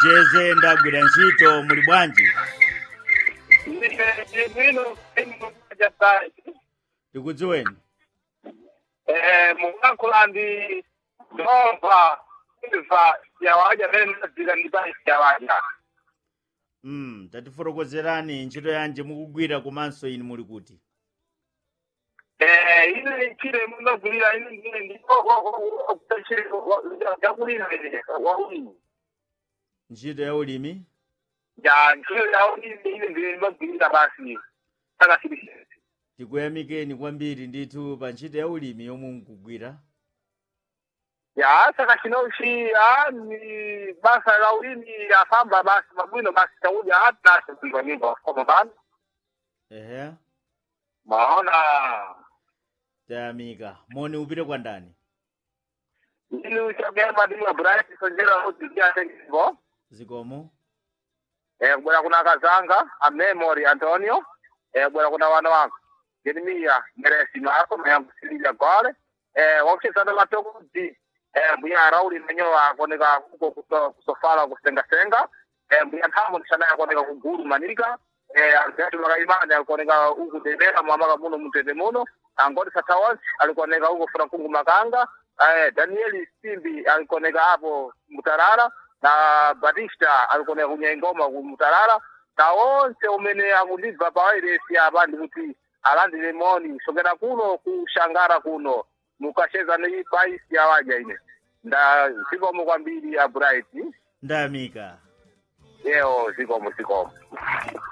jeze ndagwira ntchito muli bwanji bwino jasai tikudziweni mukankula ndi ndomba imva yawaja mene nadzika ndi basi yawaja mm, tatifotokozerani ntchito yanji mukugwira komanso inu muli kuti ine ichire munogulira ine ndine ndikokokutachire yakulira ine waulimi ntchito ya ulimi ya ntchito yaulimi ine ndine ndimagulira basi takasilisese tikuyamikeni kwambiri ndithu pa ntchito ya ulimi yomwe mukugwira ya saka chinochiya ni basa la ulimi yafamba basi mabwino basi chauja hatinase kuiva nyimbo koma bana ehe maona tayamika moni upite kwa ndani ini uchagema ndimwe bright sonjera uzikiatengivo zikomo eh kubwera kuna kazanga a memory antonio eh kubwera kuna wana wangu jeremia meresi mako mayangu silivia gole eh wakuchezana matokuzi eh mbuya rauli menyowa akoneka kuko kuso- kusofala kusengasenga eh mbuya nthamu ndishana akoneka kugulu manika eh alipatu makaimani alikuoneka uku dendera mwamaka muno mutende muno angoti satawonsi alikuoneka uko funa kungu makanga eh danieli simbi alikuoneka hapo mutarara na batista alikuoneka kunyengoma ku mutarara na onse umene akundibva pawairesi apa ndikuti alandire moni sokera kuno kushangara kuno mukacheza ni baisi yawaja ine nda zikomo kwambiri ya bright ndayamika yeo zikomo zikomo